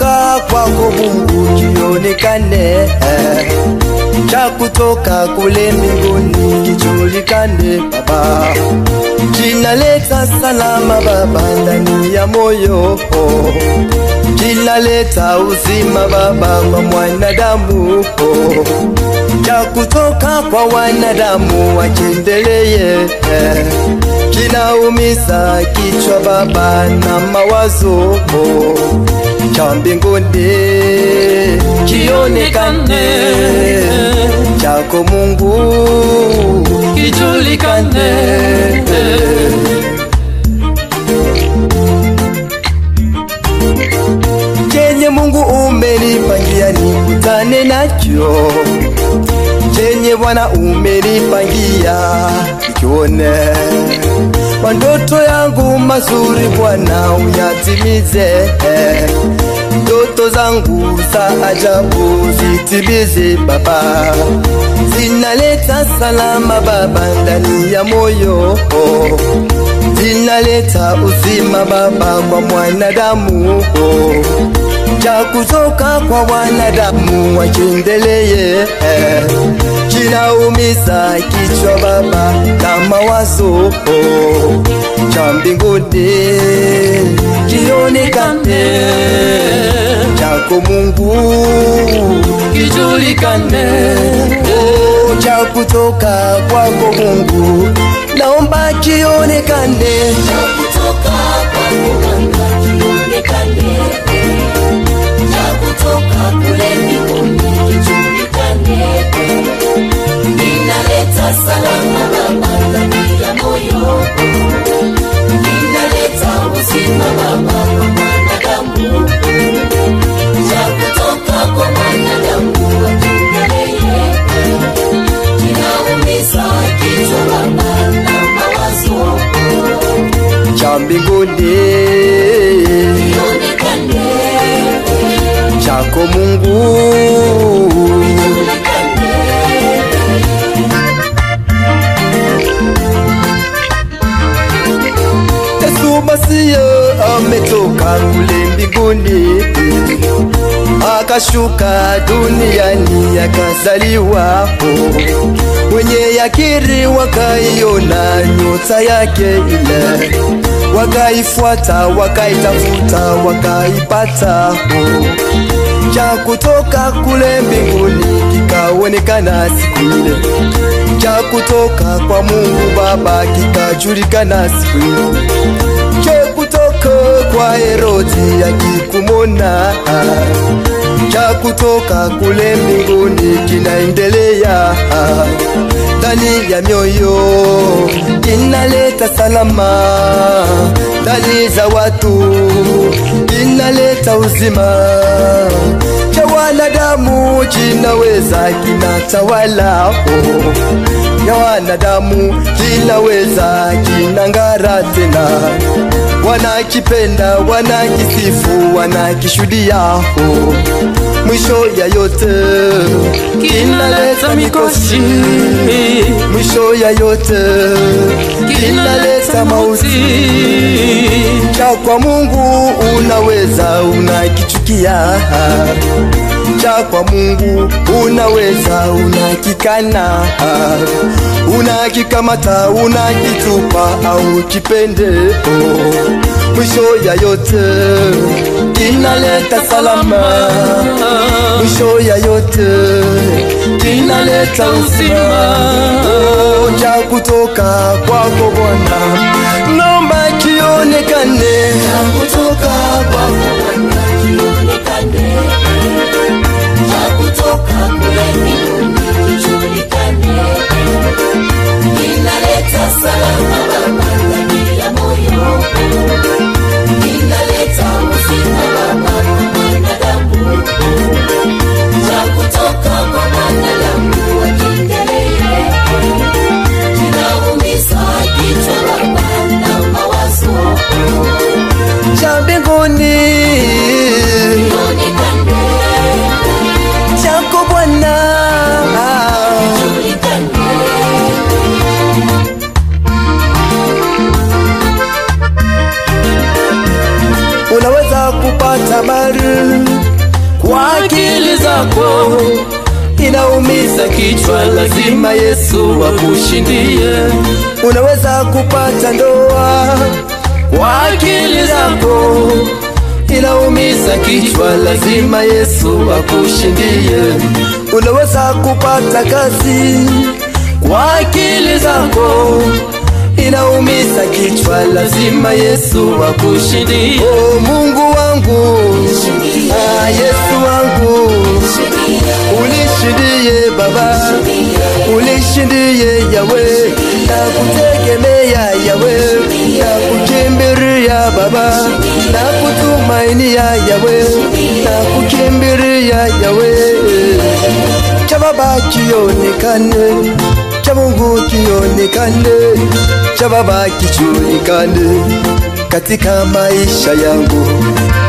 kutoka kwako Mungu kionekane, cha kutoka kule mbinguni kijulikane Baba, kinaleta salama Baba ndani ya moyo, kinaleta uzima Baba kwa mwanadamu, cha kutoka kwa wanadamu wakiendeleye kinaumiza kichwa Baba na mawazo cha mbinguni kionekane, chako Mungu kijulikane chenye Mungu umenipangia nikutane nacho, chenye Bwana umenipangia nikione kwa ndoto yangu mazuri Bwana uyatimize, ndoto zangu za ajabu zitimize Baba, zinaleta salama Baba ndani ya moyo, zinaleta uzima Baba kwa mwanadamu, cha kutoka kwa wanadamu wakiendeleye kinaumiza kichwa Baba na mawazo cha mbinguni kionekane, chako Mungu kijulikane oh, cha kutoka kwako Mungu naomba kionekane, kutoka kwa muganga kionekane, cha kutoka kule mbinguni kijulikane, inaleta salama Baba ndani ya moyo, inaleta uzima Baba kwa mwanadamu, cha kutoka kwa mwanadamu wakiendelee, kinaumiza kichwa Baba na mawazo cha mbinguni Ionekane, chako Mungu ionekane, Yesu Masiya ametoka kule mbinguni akashuka duniani akazaliwa wenye yakiri wakaiona nyota yake ile wakaifuata wakaitafuta wakaipata cha kutoka kule mbinguni kikaonekana siku ile cha kutoka kwa Mungu Baba kikajulikana siku ile cha kutoka kwa Herodi akikumona cha kutoka kule mbinguni kinaendelea ndani ya mioyo, kinaleta salama ndani za watu, kinaleta uzima cha wanadamu, kinaweza kinatawala oh, ya wanadamu, kinaweza kinang'ara tena wanakipenda wanakisifu wanakishuhudia oh. mwisho ya yote kinaleta mikosi mwisho ya yote kinaleta mauti cha kwa Mungu unaweza unakichukia cha kwa Mungu unaweza unakikana unakikamata unakitupa au kipende oh. mwisho ya yote kinaleta salama mwisho ya yote kinaleta uzima oh, cha kutoka kwako Bwana naomba kionekane kutoka kwako Bwana ionekane, cha kutoka kule mbinguni kijulikane, inaleta salama Baba ndani ya moyo, inaleta uzima Baba kwa mwanadamu, cha kutoka kwa mwanadamu wakiendelee, kinaumiza kichwa Baba na mawazo cha mbinguni ionekane chako Bwana unaweza kupata habari inaumiza kichwa, lazima Yesu akushindie. unaweza kupata ndoa Kwa akili zako inaumiza kichwa, lazima Yesu akushindie. unaweza kupata kazi Kwa akili zako inaumiza kichwa, lazima Yesu akushindie. oh mungu wangu ah, yesu wangu ulishindie baba ulishindie yawe na kutegemea yawe na kukimbiria baba na kutumainia yawe na kukimbiria yawe cha baba kionekane cha mungu kionekane cha baba kijulikane katika maisha yangu